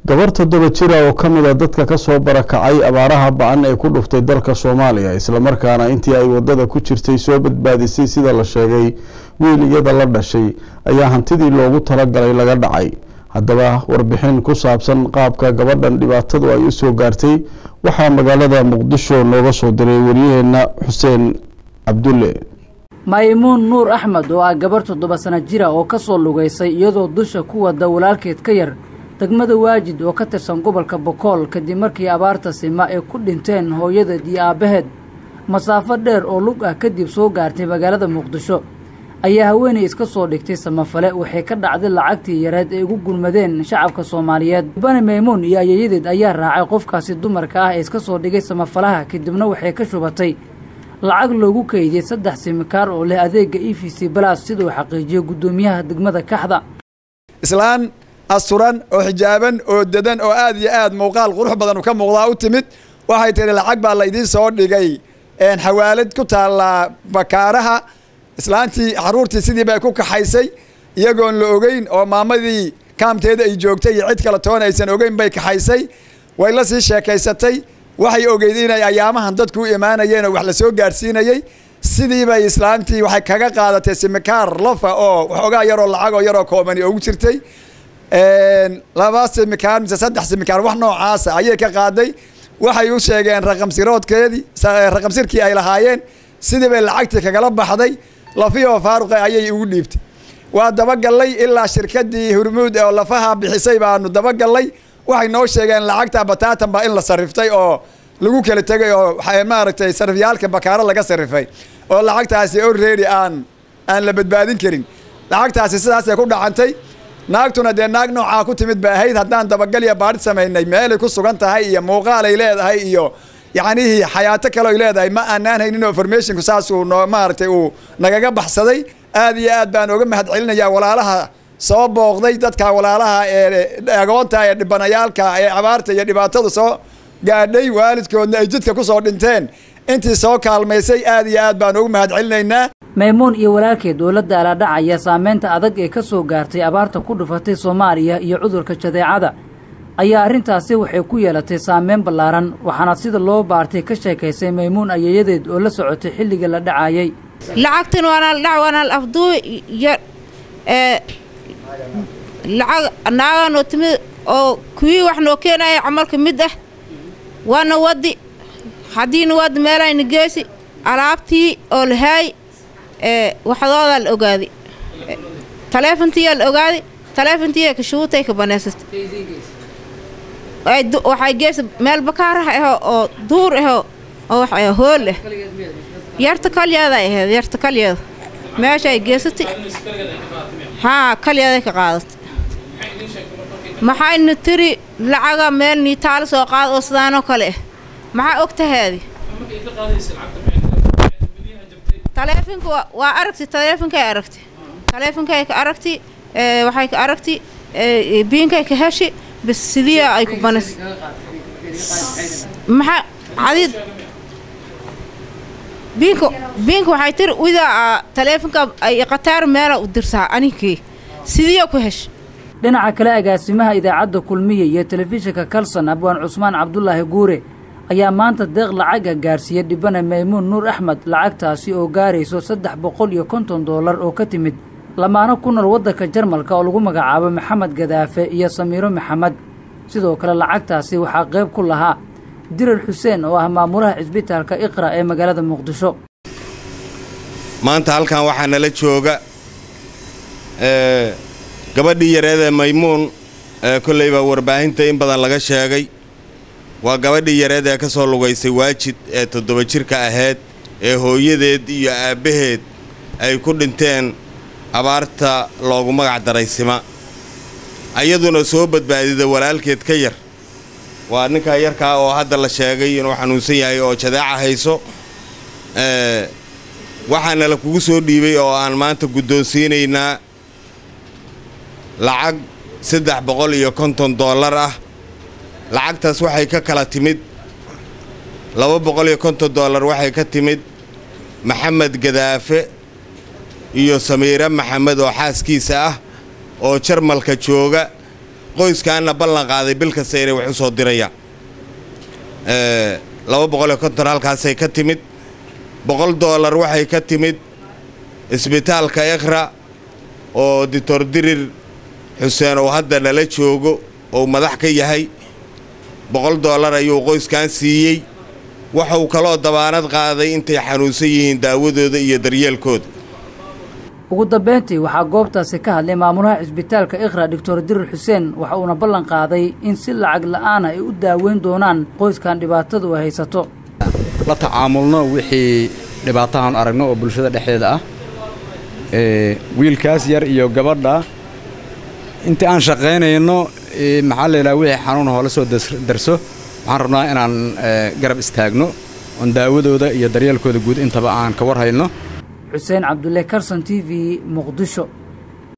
gabar toddoba jira oo ka mid a dadka kasoo barakacay abaaraha ba-an ee ku dhuftay dalka soomaaliya islamarkaana intii ay wadada ku jirtay soo badbaadisay sida la sheegay wiil iyada la dhashay ayaa hantidii loogu talagalay laga dhacay haddaba warbixin ku saabsan qaabka gabadhan dhibaatadu ay usoo gaartay waxaa magaalada muqdisho nooga soo diray waryaheena xuseen cabdulle maymuun nuur axmed oo ah gabar toddoba sano jira oo ka soo lugaysay iyadoo dusha ku wada walaalkeed ka yar degmada waajid oo ka tirsan gobolka bokool kadib markii abaarta sima ay ku dhinteen hooyadeed iyo aabbaheed masaafo dheer oo lug ah kadib soo gaartay magaalada muqdisho ayaa haweenay iska soo dhigtay samafale waxay ka dhacday lacagtii yareed ay ugu gurmadeen shacabka soomaaliyeed bani maymuun iyo ayayadeed ayaa raacay qofkaasi dumarka ah ee iska soo dhigay samafalaha kadibna waxay ka shubatay lacag loogu keydiyey saddex simikaar oo leh adeega e v c balas siduu xaqiijiyey guddoomiyaha degmada kaxda islaan asturan oo xijaaban oo dadan oo aad iyo aad muuqaal qurux badan ka muuqdaa u timid waxay tihi lacag baa laydiin soo dhigay xawaalad ku taallaa bakaaraha islaantii xaruurtii sidii bay ku kaxaysay iyagoon la ogeyn oo maamadii kaamteeda ay joogtay iyo cid kale toona aysan ogeyn bay kaxaysay way la sii sheekaysatay waxay ogeyd inay ayaamahan dadku u imaanayeen oo wax la soo gaarsiinayey sidii bay islaamtii waxay kaga qaadatay simikaar lafa oo waxoogaa yaroo lacagoo yaroo koobani ugu jirtay laba simikaar mise saddex simikaar wax noocaasa ayay ka qaaday waxay u sheegeen raqamsiroodkeedii raqamsirkii ay lahaayeen sidii bay lacagtii kagala baxday lafiyoo faaruqa ayay ugu dhiibtay waa dabagallay ilaa shirkadii hurmuud oo lafaha bixisay baanu dabagallay waxay noo sheegeen lacagta bataatan baa in la sariftay oo lagu kala tegay oo maaragtay sarifyaalka bakaaro laga sarifay oo lacagtaasi already aan aan la badbaadin karin lacagtaasi sidaasay ku dhacantay naagtuna dee naag noocaa ku timid ba ahayd haddaan dabagalya baadhi samaynay meelay ku sugan tahay iyo muuqaalay leedahay iyo yacnihii xayaato kale oy leedahay ma aanaan haynin informationku saasuu noo maaragtay uu nagaga baxsaday aad iyo aad baan oga mahad celinayaa walaalaha soo booqday dadka walaalaha ee agoonta ee dhibanayaalka ee abaarta iyo dhibaatadu soo gaadhay waalidkoodna ay jidka kusoo dhinteen intii soo kaalmaysay aad iyo aad baan ugu mahad celinaynaa maymuun iyo walaalkeed oo la daaladhacaya saameynta adag ee ka soo gaartay abaarta ku dhufatay soomaaliya iyo cudurka jadeecada ayaa arrintaasi waxay ku yeelatay saameyn ballaaran waxaana sida loo baartay ka sheekaysay maymuun ayayadeed oo la socotay xilligii la dhacayay lacagtan waanal dhac waanal afduu iyo lacag naaganoo timid oo kuwii wax noo keenaya camalka mid ah waana wadi haddiina wadi meelayna geesi alaabtii oo lahaay waxdoodaa la ogaaday taleefontiyaa la ogaaday taleefontiiya kashuutay ka banaysatay waxay geesa meel bakaarah aho oo duur aho oo wax hool ah yarta kalyeeda ay ahayd yarta kalyeeda meeshaay geesatay haa kalyeeday ka qaadatay maxayna tiri lacaga meel niitaalo soo qaad oo sidaanoo kale ah maxaa og tahaadi taleefonka waa aragtay taleefonkay aragtay taleefonkay ka aragtay waxay ka aragtay biinkay ka heshi bas sidiia ay ku banas maxaa cadid biinka biinka waxay tiri widaa taleefonka ay qataar meela u dirsaa aninkii sidiia ku hesh dhinaca kale agaasimaha idaacadda kulmiya iyo telefishinka kalson abwaan cusmaan cabdulaahi guure ayaa maanta deeq lacaga gaarsiiyey dhibana maymuun nuur axmed lacagtaasi oo gaarayso saddex boqol iyo konton doolar oo ka timid lamaano ku nool waddanka jarmalka oo lagu magacaabo maxamed gadaafe iyo samiiro maxamed sidoo kale lacagtaasi waxaa qayb ku lahaa dirar xuseen oo ah maamulaha cisbitaalka iqra ee magaalada muqdisho maanta halkan waxaa nala jooga gabadhii yareedee maymuun ee kollayba warbaahinta in badan laga sheegay waa gabadhii yareed ee ka soo lugaysay waajid ee toddoba jirka ahayd ee hooyadeed iyo aabbaheed ay ku dhinteen abaarta loogu magac daray sima ayaduna soo badbaadida walaalkeed ka yar waa ninkaa yarkaa oo hadda la sheegay inuu xanuunsan yahay oo jadeeca hayso waxaana la kugu soo dhiibay oo aan maanta guddoonsiinaynaa lacag saddex boqol iyo konton dollar ah lacagtaas waxay ka kala timid laba boqol iyo konton dollar waxay ka timid maxamed gadaafe iyo samiire maxamed oo xaaskiisa ah oo jarmalka jooga qoyskaanna ballan qaaday bil kasta inay wax u soo dirayaan laba boqol iyo konton halkaasay ka timid boqol doolar waxay ka timid isbitaalka ikhra oo doctor dirir xuseen uu hadda nala joogo ou madax ka yahay boqol doolar ayuu qoyskan siiyey waxuu kaloo dabaanad qaaday intay xanuunsan yihiin daawadooda iyo daryeelkooda ugu dambayntii waxaa goobtaasi ka hadlay maamulaha cisbitaalka ikhra doctor dirir xuseen waxa uuna ballan qaaday in si lacag la'aana ay u daaweyn doonaan qoyskan dhibaatadu ay haysato la tacaamulno wixii dhibaatahan aragno oo bulshada dhexdeeda ah wiilkaas yar iyo gabadha intii aan shaqaynayno maxaa la yidhaha wixii xanuun hoola soo darso waxaan rabnaa inaan garab istaagno oon daawadooda iyo daryeelkooda guud intaba aan ka war hayno xuseen cabdulle karson t v muqdisho